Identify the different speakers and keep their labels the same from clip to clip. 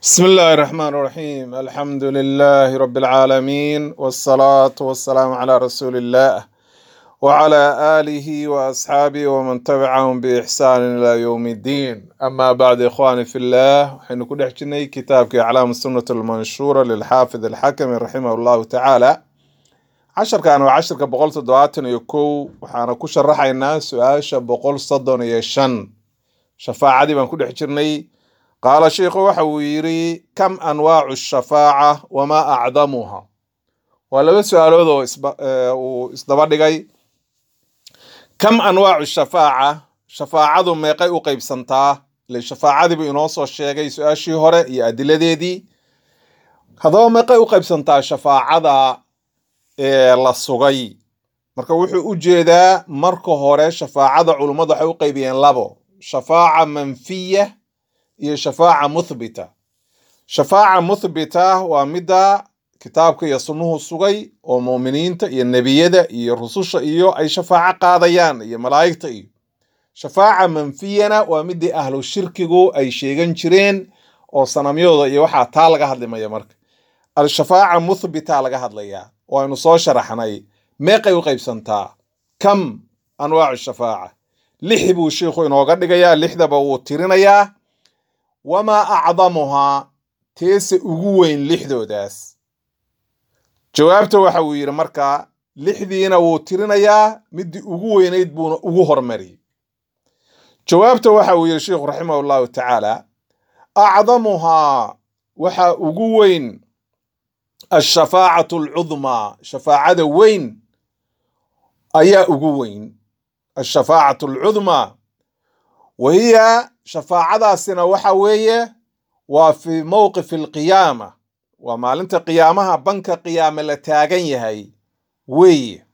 Speaker 1: بسم الله الرحمن الرحيم الحمد لله رب العالمين والصلاة والسلام على رسول الله وعلى آله وأصحابه ومن تبعهم بإحسان إلى يوم الدين أما بعد إخواني في الله حين كل حجني كتاب أعلام السنة المنشورة للحافظ الحكم رحمه الله تعالى عشر كانوا عشر كبقول صدواتن يكو وحانا كو شرحينا سؤال بقول صدون يشن شفاعة دي بان كل حجرني qaala sheikhu waxa uu yidhi kam anwaacu shafaaca wamaa acdamuha waa laba su-aalood oo isba- ee, uu isdaba dhigay kam anwaacu shafaaca shafaacadu meeqay u qaybsantaa ile shafaacadiibu inoo soo sheegay su-aashii hore iyo adiladeedii haddaba meeqay u qaybsantaa shafaacada ee la sugay marka wuxuu u jeedaa marka hore shafaacada culummadu waxay u qaybiyeen labo shafaaca manfiya iyo shafaaca muthbita shafaaca muthbita waa midda kitaabka iyo sunnuhu sugay oo muuminiinta iyo nebiyada iyo rususha iyo ay shafaaco qaadayaan iyo malaa'igta iyo shafaaca manfiyana waa midii ahlu shirkigu ay sheegan jireen oo sanamyooda iyo waxaa taa laga hadlimaya marka al-shafaaca muthbita laga hadlayaa waynu soo sharaxnay meeqay u qaybsantaa kam anwaacu shafaaca lix buu sheikhu inooga dhigayaa lixdaba wuu tirinayaa wamaa acdamuhaa teese ugu weyn lixdoodaas jawaabta waxa uu yidhi marka lixdiina wuu tirinayaa midii ugu weynayd buuna ugu hormariyey jawaabta waxa uu yidhi sheikhu raximah allahu tacaala acdamuhaa waxa ugu weyn ashafaacatu alcudmaa shafaacada weyn ayaa ugu weyn ashafaacatu alcudmaa wahiya shafaacadaasina waxa weeye waa fi mowqifi alqiyaama waa maalinta qiyaamaha banka qiyaame la taagan yahay weeye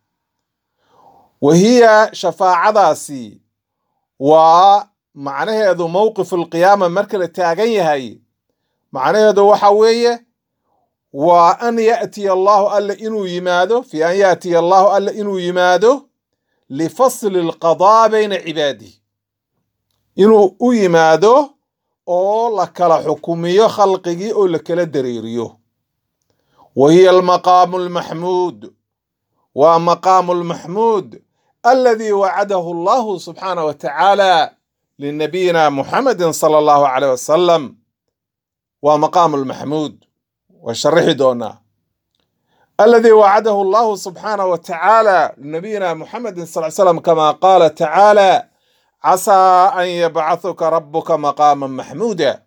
Speaker 1: wahiya shafaacadaasi waa macnaheedu mowqifu alqiyaama marka la taagan yahay macnaheedu waxa weeye waa an yaatiya allahu alle inuu yimaado fi an yaatiya allahu alle inuu yimaado lifasli alqadaa bayna cibaadihi inuu u yimaado oo la kala xukumiyo khalqigii oo la kala dareeriyo wa hiya almaqaamu almaxmuud waa maqaamu almaxmuud aladii wacadahu allahu subxaanah wa tacaala linabiyina muxamedin sala allahu caleyh wasalam waa maqaamu almaxmuud waa sharixi doonaa aladii wacadahu allahu subxaanah wa tacaala linabiyina muxamedin sal slam kama qaala tacaala casaa an yabcahuka rabuka maqaama maxmuuda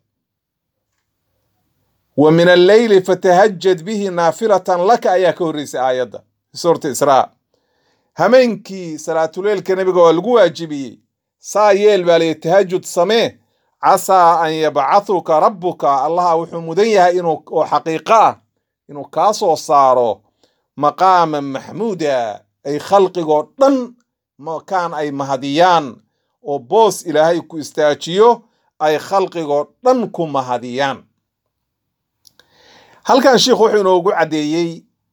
Speaker 1: wa min alleyli fatahajad bihi naafilatan laka ayaa ka horreysay aayadda fi suurati israa hameenkii salaatuleelka nebiga waa lagu waajibiyey saa yeel baa layihi tahajud samee casaa an yabcahuka rabuka allaha wuxuu mudan yahay inuu oo xaqiiqo ah inuu kaa soo saaro maqaama maxmuuda ay khalqigoo dhan makaan ay mahadiyaan oo boos ilaahay ku istaajiyo ay khalqigoo dhan ku mahadiyaan halkan sheikhu wuxuu inoogu caddeeyey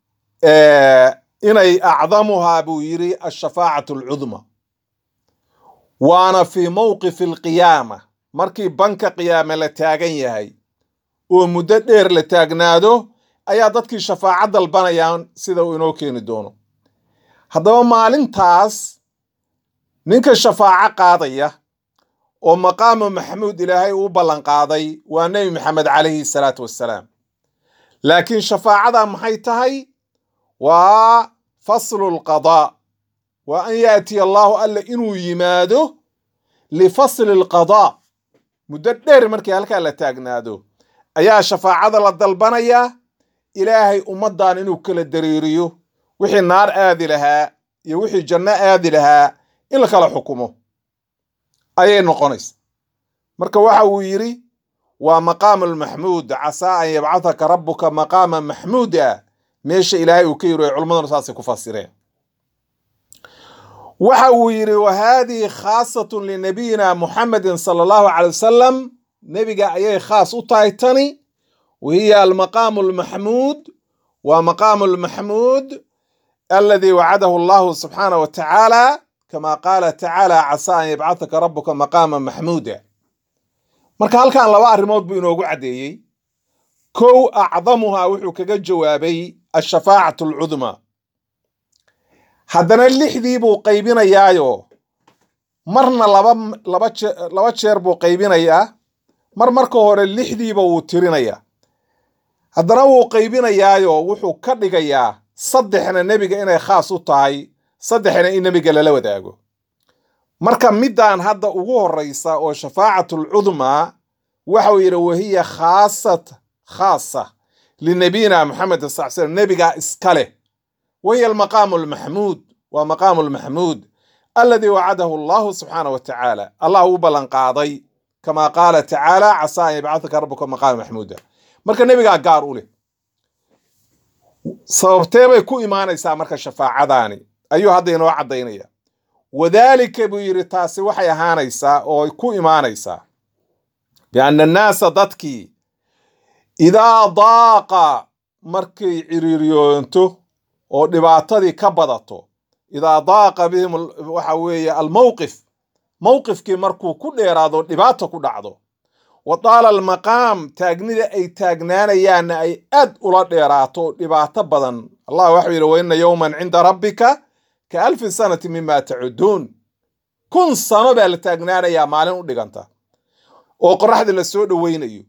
Speaker 1: inay acdamuhaa buu yidhi ashafaacatu alcudma waana fii mowqifi alqiyaama markii banka qiyaame la taagan yahay oo muddo dheer la taagnaado ayaa dadkii shafaaco dalbanayaan sida uu inoo keeni doono haddaba maalintaas ninka shafaaco qaadaya oo maqaamu maxamuud ilaahay uu ballan qaaday waa nebi maxamed calayhi salaatu wassalaam laakiin shafaacada maxay tahay waa faslu lqadaa waa an yaatiya allaahu alle inuu yimaado lifasli lqadaa muddo dheer markii halkaa la taagnaado ayaa shafaacada la dalbanayaa ilaahay ummaddan inuu kala dareeriyo wixii naar aadi lahaa iyo wixii janno aadi lahaa in la kala xukumo ayay noqonaysa marka waxa uu yidhi waa maqaamu lmaxmuud casaa an yabcathaka rabuka maqaama maxmuuda meesha ilaahay uu ka yiri ay culimmaduna saasay ku fasireen waxa uu yidhi wa haadihi khaasatun linabiyina muxamedin sala allahu calay wasalam nebiga ayay khaas u tahay tani wa hiya almaqaamu almaxmuud waa maqaamu lmaxmuud aladii wacadahu allahu subxaanah wa tacaala kama qaala tacaala casaa an yabcathaka rabuka maqaama maxmuuda marka halkan laba arrimood buu inoogu caddeeyey kow acdamuhaa wuxuu kaga jawaabay ashafaacatu alcudmaa haddana lixdii buu qaybinayaayo marna laba laba jee laba jeer buu qaybinayaa mar marka hore lixdiiba wuu tirinayaa haddana wuu qaybinayaayo wuxuu ka dhigayaa saddexna nebiga inay khaas u tahay saddexna in nebiga lala wadaago marka middan hadda ugu horeysa oo shafaacatlcudmaa waxau yidhi wahiya khaasat khaasa linabiyina moxamed sal slam nebigaa iska leh wahiya almaqaamu almaxmuud waa maqaamu almaxmuud aladii wacadahu allahu subxaana wa tacaala allah u ballanqaaday kama qaala tacaala casaa an yabcataka rabuka maqaama maxmuuda marka nebigaa gaar u leh sababtee bay ku imaanaysaa marka shafaacadaani ayuu hadda inoo caddaynaya wadaalika buu yidhi taasi waxay ahaanaysaa oo ku imaanaysaa bianna annaasa dadkii idaa daaqa markay ciriiriyoonto oo dhibaatadii ka badato idaa daaqa bihim waxa weeye almowqif mowqifkii markuu ku dheeraado dhibaato ku dhacdo wa taala almaqaam taagnida ay taagnaanayaanna ay aad ula dheeraato dhibaato badan allah waxau yidhi wa inna yowman cinda rabbika ka alfi sanati mima tacuduun kun sano baa la taagnaanayaa maalin u dhiganta oo qoraxdii la soo dhoweynayo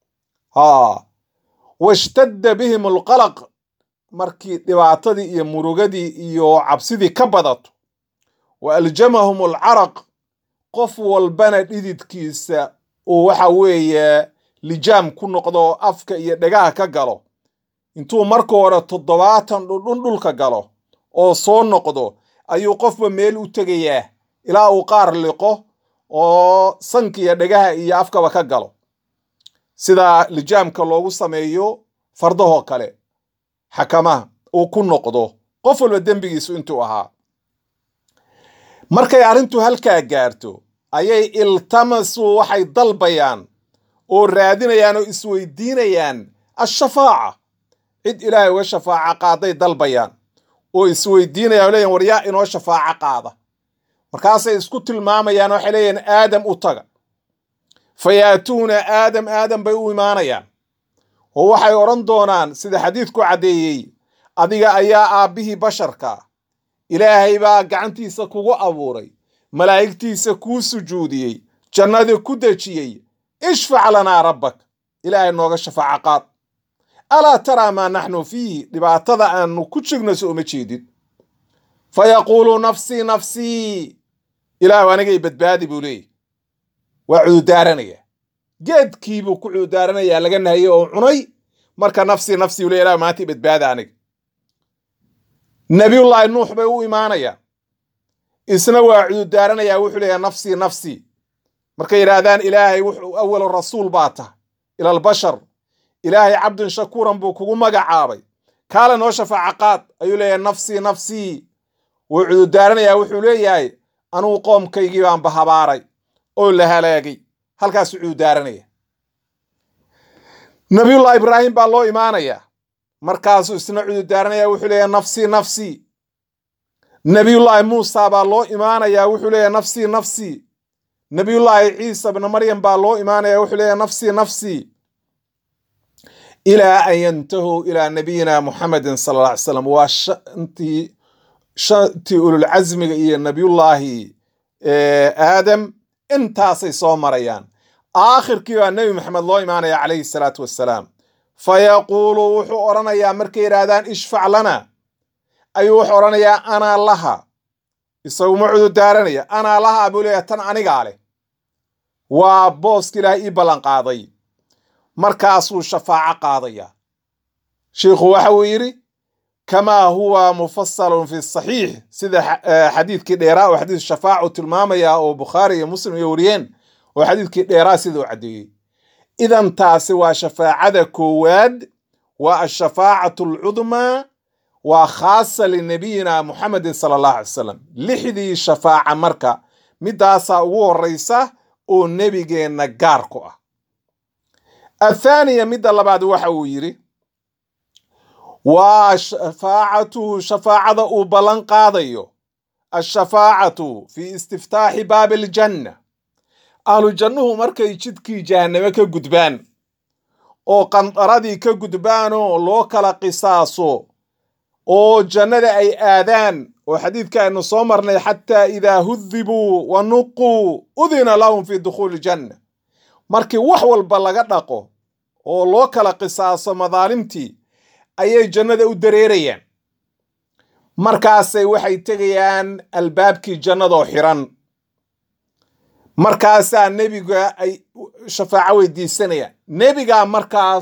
Speaker 1: ha washtadda bihim alqalaq markii dhibaatadii iyo murugadii iyo cabsidii ka badato wa aljamahum alcaraq qof walbana dhididkiisa uu waxa weeye lijaam ku noqdo afka iyo dhagaha ka galo intuu marka hore toddobaatan dhundhun dhulka galo oo soo noqdo ayuu qofba meel u tegayaa ilaa uu qaar liqo oo sanka iyo dhagaha iyo afkaba ka galo sida lijaamka loogu sameeyo fardahoo kale xakamaha uu ku noqdo qof walba dembigiisu intuu ahaa markay arrintu halkaa gaarto ayay iltamasuu waxay dalbayaan oo raadinayaan oo isweydiinayaan ashafaaca cid ilaahay uga shafaaca qaaday dalbayaan oo isweydiinayaan o leeyahin war yaa inoo shafaaco qaada markaasay isku tilmaamayaan waxay leeyihin aadam u taga fa yaatuuna aadam aadam bay u imaanayaan oo waxay odhan doonaan sida xadiidku caddeeyey adiga ayaa aabbihii basharka ilaahay baa gacantiisa kugu abuuray malaa'igtiisa kuu sujuudiyey jannadii ku dejiyey ishfac lanaa rabbak ilaahay nooga shafaaco qaad alaa taraa maa naxnu fiihi dhibaatada aanu ku jirno so uma jeedid fa yaquulu nafsii nafsii ilaahu anigay badbaadi buu leeyahy waa cududaaranaya geedkiibuu ku cududaaranayaa laga nahayey oo cunay marka nafsii nafsii u ley ilahu maanta badbaada aniga nabiyullaahi nuux bay u imaanayaan isna waa cududaaranayaa wuxuu leeyahay nafsii nafsii markay yidhaahdaan ilaahay wuxuu awalu rasuul baa tahay ila albashar ilaahay cabdin shakuuran buu kugu magacaabay kaale noo shafaaco qaad ayuu leeyahay nafsii nafsii wuu cududaaranayaa wuxuu leeyahay anugu qoomkaygii baan bahabaaray oo la halaagay halkaasuu cududaaranaya nabiyullahi ibraahim baa loo imaanayaa markaasuu isna cududaaranaya wuxuu leeyahay nafsii nafsii nabiyullaahi muusa baa loo imaanayaa wuxuu leeyahay nafsii nafsii nabiyullaahi ciisa bna maryam baa loo imaanaya wuxuu leeyahay nafsii nafsii ilaa an yantahuu ilaa nabiyina muxamedin sala alla ly slam waa shantii shantii ululcasmiga iyo nabiyullaahi aadam intaasay soo marayaan aakhirkii baa nebi maxamed loo imaanaya calayhi salaatu wassalaam fa yaquulu wuxuu odhanayaa markay yidhaahdaan ishfac lana ayuu wuxuu odhanayaa anaa laha isaguma cududaaranaya anaa laha buu leeyahay tan anigaa leh waa booska ilaahay ii ballanqaaday markaasuu shafaaco qaadayaa sheikhu waxa uu yidhi kamaa huwa mufasalun fi saxiix sida xadiidkii dheeraa oo xadiis shafaacu tilmaamaya oo bukhaari iyo muslim iyo wariyeen oo xadiidkii dheeraa siduu caddeeyey idan taasi waa shafaacada koowaad waa ashafaacatu alcudmaa waa khaasa linabiyina muxamedin sala allahu alay wasalam lixdii shafaaca marka midaasaa ugu horeysa oo nebigeenna gaar ku ah athaaniya midda labaad waxa uu yidhi waa shafaacatuhu shafaacada uu ballan qaadayo ashafaacatu fi istiftaaxi baabi aljanna ahlu jannuhu markay jidkii jahanname ka gudbaan oo qandaradii ka gudbaanoo loo kala qisaaso oo jannada ay aadaan oo xadiidka aynu soo marnay xataa idaa hudibuu wa nuquu udina lahum fi dukhuuli janna markii wax walba laga dhaqo oo loo kala qisaaso madaalimtii ayay jannada u dareerayaan markaasay waxay tegayaan albaabkii jannadoo xiran markaasaa nebiga ay shafaaco weydiisanayaan nebigaa markaas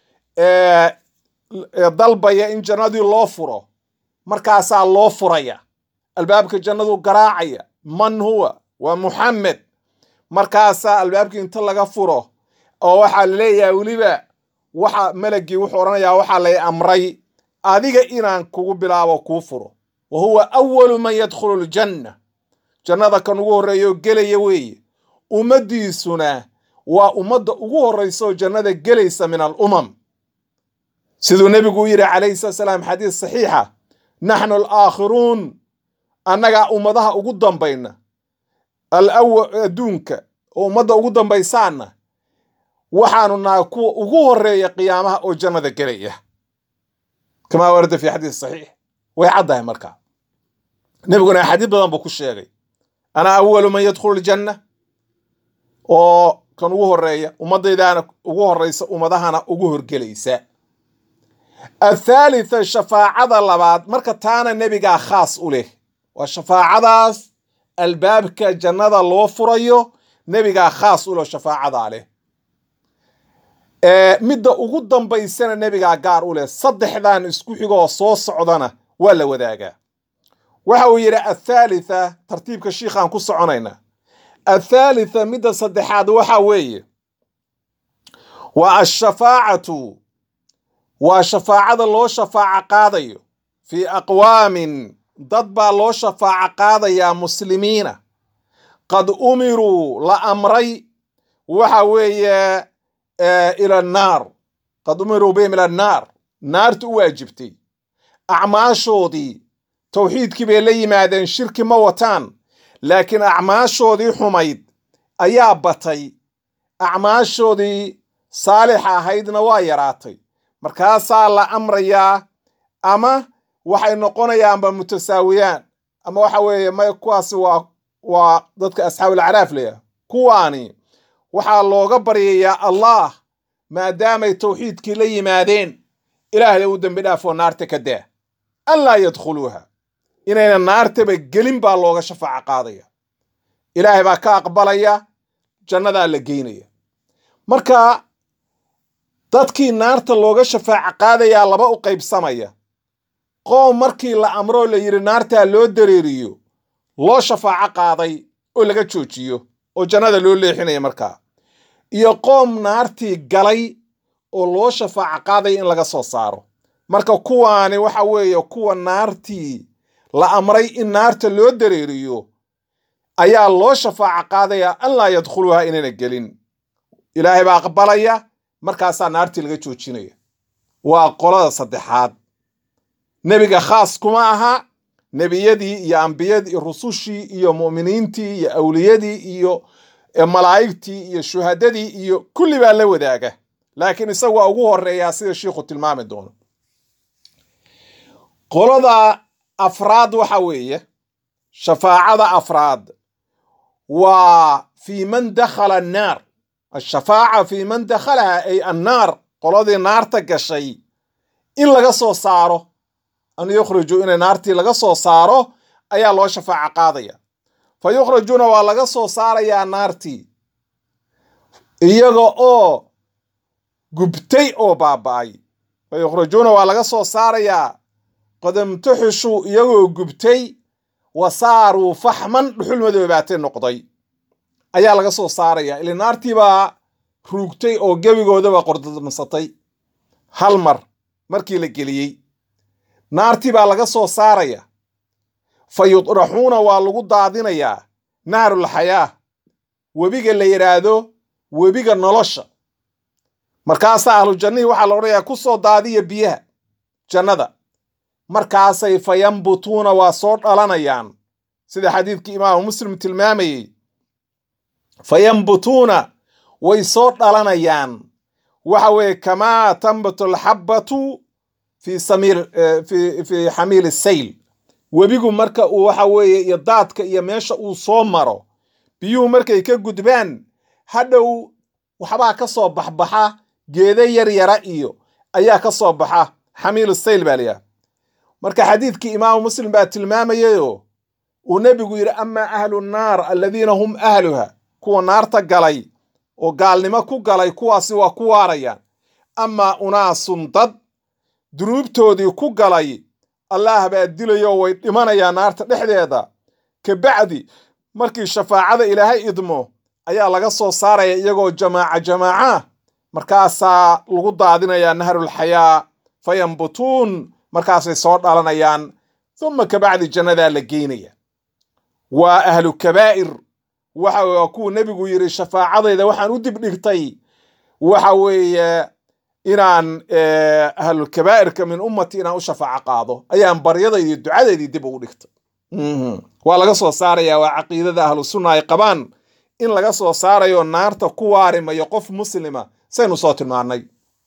Speaker 1: dalbaya in jannadii loo furo markaasaa loo furaya albaabka jannadu garaacaya man huwa waa muxamed markaasaa albaabkii inta laga furo oo waxaa laleeyahay weliba waxa melagii wuxuu odhanayaa waxaa lay amray adiga inaan kugu bilaabo kuu furo wa huwa awalu man yadkhulu ljanna jannada kan ugu horreeya oo gelaya weeye ummaddiisuna waa ummadda ugu horraysa oo jannada gelaysa min alumam siduu nebigu u yidhi calayhi salatu salaam xadiis saxiixa naxnu alaakhiruun annagaa ummadaha ugu dambayna alawa adduunka oo ummadda ugu dambaysaana waxaanu nahay kuwa ugu horreeya qiyaamaha oo jannada gelaya kamaa warada fi xadiis saxiix way caddahay markaa nebiguna axaadiis badan buu ku sheegay ana awalu man yadkhulu ljanna oo kan ugu horreeya ummaddaydaana ugu horraysa ummadahana ugu horgelaysa athaalitha shafaacada labaad marka taana nebigaa khaas u leh waa shafaacadaas albaabka jannada loo furayo nebigaa khaas u leh shafaacadaa leh midda ugu dambaysana nebigaa gaar u leh saddexdan isku xigoo soo socdana waa la wadaagaa waxa uu yidhi athaalitha tartiibka shiikhaan ku soconaynaa athaalitha midda saddexaad waxa weeye waa ashafaacatu waa shafaacada loo shafaaco qaadayo fii aqwaamin dad baa loo shafaaco qaadayaa muslimiina qad umiruu la amray waxa weeye ila annaar qad umiruu bihim ila annaar naarta u waajibtay acmaashoodii towxiidkii bay la yimaadeen shirki ma wataan laakiin acmaashoodii xumayd ayaa batay acmaashoodii saalixa ahaydna waa yaraatay markaasaa la amrayaa ama waxay noqonayaanba mutasaawiyaan ama waxa weeye may kuwaasi waa waa dadka asxaabul acraaf leeyahay kuwaani waxaa looga baryayaa allah maadaamay towxiidkii la yimaadeen ilaahay u dembi dhaafoo naarta ka daa an laa yadkhuluuha inayna naartaba gelin baa looga shafaaco qaadaya ilaahay baa ka aqbalaya jannadaa la geynaya marka dadkii naarta looga shafaaco qaadayaa laba u qaybsamaya qoom markii la amroo la yidhi naartaa loo dareeriyo loo shafaaco qaaday oo laga joojiyo oo jannada loo leexinaya markaa iyo qoom naartii galay oo loo shafaaco qaadaya in laga soo saaro marka kuwaani waxa weeye kuwa naartii la amray in naarta loo dareeriyo ayaa loo shafaaco qaadaya an laa yadkhuluuha inayna gelin ilaahay baa aqbalaya markaasaa naartii laga joojinaya waa qolada saddexaad nebiga khaas kuma aha nebiyadii iyo ambiyadii iyo rusushii iyo mu'miniintii iyo awliyadii iyo malaa'igtii iyo shuhadadii iyo kulli baa la wadaaga laakiin isagu waa ugu horeeyaa sida shiikhu tilmaami doono qolada afraad waxa weeye shafaacada afraad waa fii man dakhala annaar ashafaaca fii man dakhalaha ay annaar qoladii naarta gashay in laga soo saaro an yukhriju inay naartii laga soo saaro ayaa loo shafaaco qaadaya fa yukhrajuuna waa laga soo saarayaa naartii iyaga oo gubtay oo baaba'ay fa yukhrajuuna waa laga soo saarayaa qadamtuxushuu iyagoo gubtay wa saaruu faxman dhuxul madoobaatay noqday ayaa laga soo saaraya ili naartii baa ruugtay oo gebigoodaba qordadmasatay hal mar markii la geliyey naartii baa laga soo saaraya fa yudraxuuna waa lagu daadinayaa naarulxayaa webiga la yidhaahdo webiga nolosha markaasaa ahlu jannihii waxaa la odhanayaa ku soo daadiya biyaha jannada markaasay fa yambutuuna waa soo dhalanayaan sida xadiidkii imaamu muslim tilmaamayey fa yambutuuna way soo dhalanayaan waxa weeye kamaa tambatu alxabbatu fi samiir fi fi xamiil sayl webigu marka uu waxa weeye iyo daadka iyo meesha uu soo maro biyuhu markay ka gudbaan hadhow waxbaa ka soo baxbaxa geeda yar yara iyo ayaa ka soo baxa xamiil sayl baa layaha marka xadiidkii imaamu muslim baa tilmaamayayoo uu nebigu yidhi amaa ahlu nnaar aladiina hum ahluha kuwa naarta galay oo gaalnimo ku galay kuwaasi waa ku waarayaan amaa unaasun dad dunuubtoodii ku galay allaah baa dilayoo way dhimanayaan naarta dhexdeeda kabacdi markii shafaacada ilaahay idmo ayaa laga soo saaraya iyagoo jamaaca jamaaca markaasaa lagu daadinayaa nahrulxayaa fayambutuun markaasay soo dhalanayaan uma kabacdi jannadaa la geynaya waa ahlu kabaa'ir waxa waa kuwa nebigu yidhi shafaacadayda waxaan u dibdhigtay waxa weeye inaan ahlulkabaa'irka min ummati inaan u shafaaco qaado ayaan baryadaydii ducadaydii dib ugu dhigtay waa laga soo saaraya waa caqiidada ahlu sunna ay qabaan in laga soo saarayo naarta ku waarimayo qof muslima saynu soo tilmaannay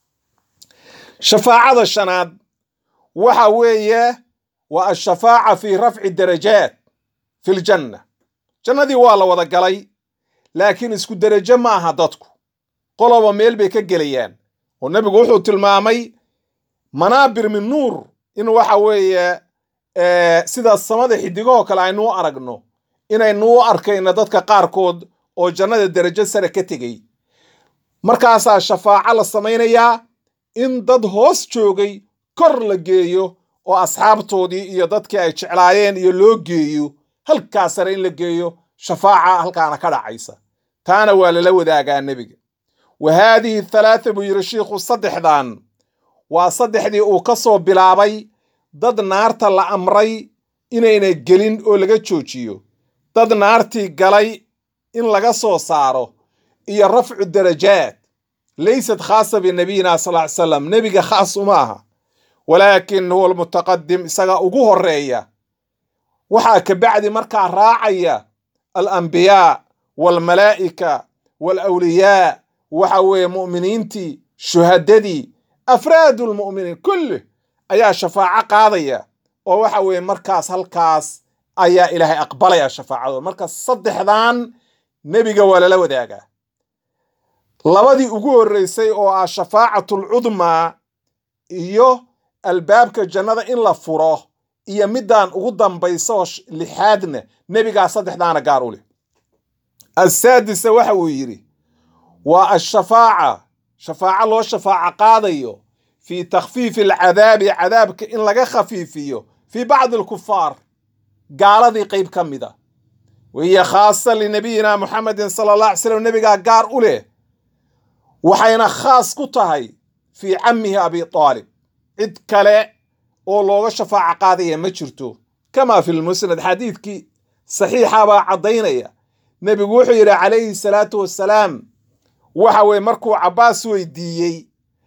Speaker 1: shafaacada shanaad waxa weeye waa ashafaaca fi rafci darajaat fi ljanna jannadii waa la wada galay laakiin isku derajo ma aha dadku qoloba meel bay ka gelayaan oo nebigu wuxuu tilmaamay manaabir min nuur in waxa weeye sida samada xidigahoo kale aynu u aragno inaynu u arkayno dadka qaarkood oo jannada derajo sare ka tegey markaasaa shafaaco la samaynayaa in dad hoos joogay kor la geeyo oo asxaabtoodii iyo dadkii ay jeclaayeen iyo loo geeyo halkaa sare in la geeyo shafaaca halkaana ka dhacaysa taana waa lala wadaagaa nebiga wa haadihi thalaatha buu yidhi shiikhu saddexdan waa saddexdii uu ka soo bilaabay dad naarta la amray inayna gelin oo laga joojiyo dad naartii galay in laga soo saaro iyo rafcu darajaat laysat khaasa binabiyina sal ly salam nebiga khaas uma aha walaakin huwa almutaqadim isaga ugu horeeya waxaa kabacdi markaa raacaya alambiyaa waalmalaa'ika waalawliyaa waxa weeye mu'miniintii shuhadadii afraadu lmu'miniin kulli ayaa shafaaco qaadaya oo waxa weeye markaas halkaas ayaa ilaahay aqbalaya shafaacadooda marka saddexdan nebiga waa lala wadaagaa labadii ugu horreysay oo ah shafaacatlcudmaa iyo albaabka jannada in la furo iyo middan ugu dambaysa oo lixaadna nebigaa saddexdaana gaar u leh assaadisa waxa uu yidhi waa ashafaaca shafaaco loo shafaaco qaadayo fii takhfiifi alcadaabi cadaabka in laga khafiifiyo fii bacdi alkufaar gaaladii qayb ka mida wahiya khaasa linabiyina muxamedin sala allah alay slam nebigaa gaar u leh waxayna khaas ku tahay fii cammihi abi aalib cid kale oo looga shafaaco qaadaya ma jirto kamaa fi lmusnad xadiidkii saxiixa baa caddaynaya nebigu wuxuu yidhi calayhi salaatu wassalaam waxa weye markuu cabbaas weydiiyey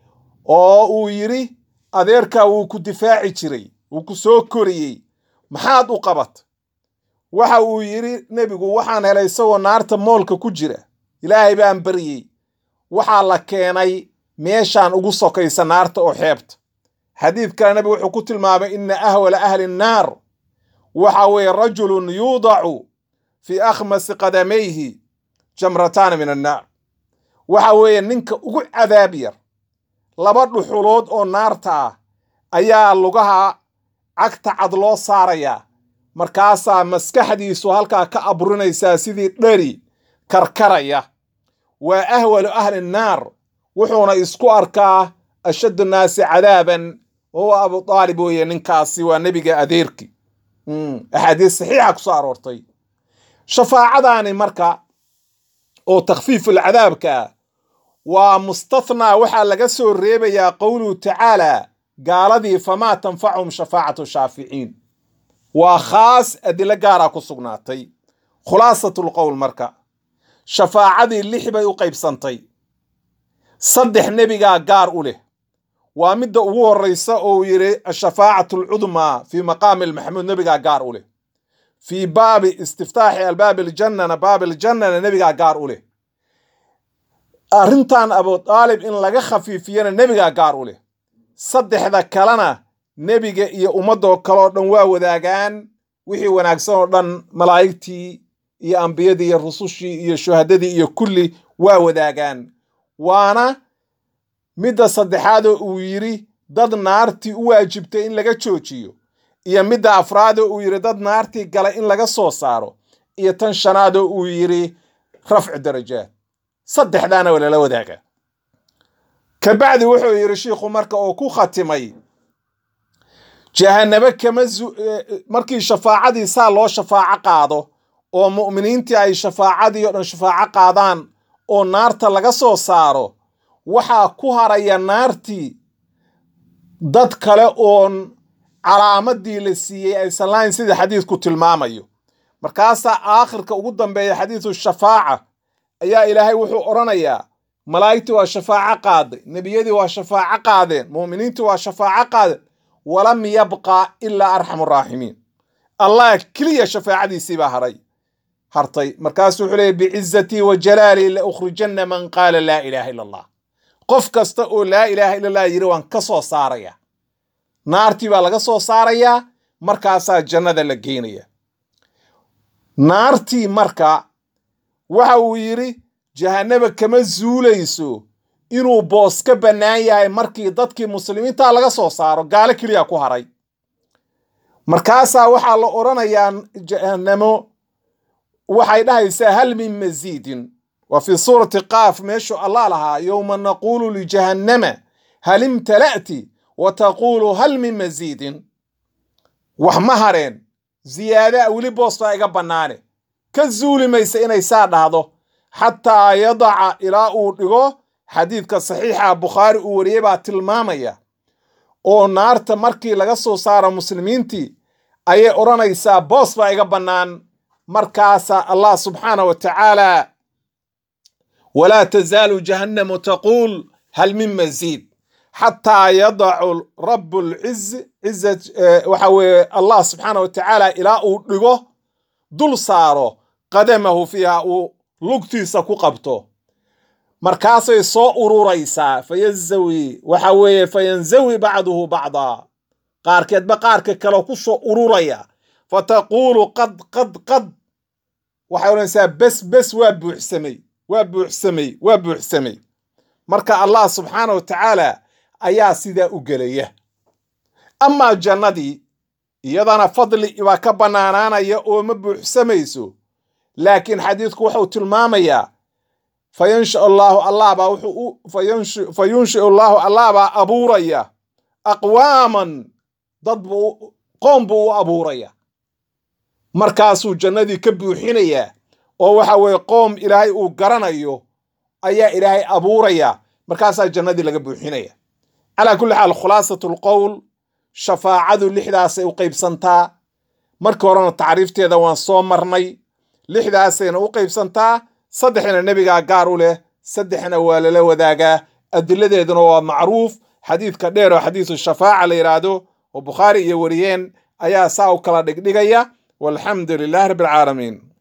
Speaker 1: oo uu yidhi adeerkaa wuu ku difaaci jiray wuu ku soo koriyey maxaad u qabat waxa uu yidhi nebigu waxaan helay isagoo naarta moolka ku jira ilaahay baan baryey waxaa la keenay meeshaan ugu sokaysa naarta oo xeebta xadiid kale nebigu wuxuu ku tilmaamay ina ahwala ahli nnaar waxa weeye rajulun yuudacu fii akhmasi qadamayhi jamrataana min annaar waxa weeye ninka ugu cadaab yar laba dhuxulood oo naarta ah ayaa lugaha cagta cad loo saarayaa markaasaa maskaxdiisu halkaa ka aburinaysaa sidii dheri karkaraya waa ahwalu ahli nnaar wuxuuna isku arkaa ashaddu nnaasi cadaaban wahuwa abu aalib weeye ninkaasi waa nebiga adeerki axaadiis saxiixa ku soo aroortay shafaacadaani marka oo takhfiiful cadaabka waa mustathnaa waxaa laga soo reebayaa qowluhu tacaala gaaladii famaa tanfachum shafaacatu shaaficiin waa khaas adilo gaaraa ku sugnaatay khulaasatlqowl marka shafaacadii lix bay u qaybsantay saddex nebigaa gaar u leh waa midda ugu horraysa oo uu yidhi ashafaacatu alcudmaa fii maqaami almaxmuud nebigaa gaar u leh fii baabi istiftaaxi albaabi aljannana baabi aljannana nebigaa gaar u leh arrintan abu aalib in laga khafiifiyana nebigaa gaar u leh saddexda kalena nebiga iyo ummadoo kaleoo dhan waa wadaagaan wixii wanaagsan oo dhan malaa'igtii iyo ambiyadii iyo rusushii iyo shuhadadii iyo kulli waa wadaagaan waana midda saddexaadoo uu yidhi dad naartii u waajibtay in laga joojiyo iyo midda afraadoo uu yidhi dad naartii galay in laga soo saaro iyo tan shanaadoo uu yidhi rafcu darajaad saddexdaana waa lala wadaagaa kabacdi wuxuu yidhi shiikhu marka oo ku khatimay jahanabo kama markii shafaacadii saa loo shafaaco qaado oo mu'miniintii ay shafaacadii oo dhan shafaaco qaadaan oo naarta laga soo saaro waxaa ku haraya naartii dad kale oon calaamadii la siiyey aysan lahayn sida xadiidku tilmaamayo markaasaa aakhirka ugu dambeeya xadiidu shafaaca ayaa ilaahay wuxuu odhanayaa malaa'igtii waa shafaaco qaaday nebiyadii waa shafaaco qaadeen mu'miniintii waa shafaaco qaadeen walam yabqa ilaa arxamu raaximiin allah keliya shafaacadiisii baa haray hartay markaasuu wuxuu leeyay bicizatii wa jalaalii la ukhrijanna man qaala laa ilaaha ila allah qof kasta oo laa ilaaha ila allah yidhi waan ka soo saaraya naartii baa laga soo saarayaa markaasaa jannada la geynaya naartii marka waxa uu yidhi jahanaba kama zuulayso inuu boos ka bannaan yahay markii dadkii muslimiinta laga soo saaro gaalo keliya ku haray markaasaa waxaa la odhanayaa jahanamo waxay dhahaysaa hal min masiidin wa fii suurati qaaf meeshuu allah lahaa yowma naquulu lijahannama hal imtala'ti wa taquulu hal min masiidin wax ma hareen ziyaadaa weli boos baa iga bannaane ka zuuli maysa inay saa dhahdo xataa yadaca ilaa uu dhigo xadiidka saxiixa bukhaari uu wariyey baa tilmaamaya oo naarta markii laga soo saaro muslimiintii ayay odhanaysaa boos baa iga bannaan markaasaa allah subxaana wa tacaala walaa tazaalu jahannamu taquul hal min masiid xataa yadacu rabu lciz ciza waxa weeye allah subxaana wa tacaala ilaa uu dhigo dul saaro qadamahu fiiha uu lugtiisa ku qabto markaasay soo ururaysaa fayanzawi waxa weeye fayanzawi bacduhu bacdaa qaarkeedba qaarka kale ku soo ururaya fataquulu qad qad qad waxay odhanaysaa bes bes waa buuxsamay waa buuxsamay waa buuxsamay marka allah subxaana wa tacaala ayaa sidaa u gelaya amaa jannadii iyadana fadli baa ka bannaanaanaya oo ma buuxsamayso laakiin xadiidku wuxuu tilmaamayaa fayansha allaahu allah baa wuxuu fa yunshiu allaahu allah baa abuuraya aqwaaman dad buu qoom buu u abuuraya markaasuu jannadii ka buuxinayaa oo waxa weeye qoom ilaahay uu garanayo ayaa ilaahay abuuraya markaasaa jannadii laga buuxinaya calaa kulli xaal khulaasatu lqowl shafaacadu lixdaasay u qaybsantaa markii horena tacriifteeda waan soo marnay lixdaasayna u qaybsantaa saddexna nebigaa gaar u leh saddexna waa lala wadaagaa adiladeeduna waa macruuf xadiidka dheer oo xadiisu shafaaca la yidhaahdo oo bukhaari iyo wariyeen ayaa saa u kala dhigdhigaya walxamdu lilahi rabbi alcaalamiin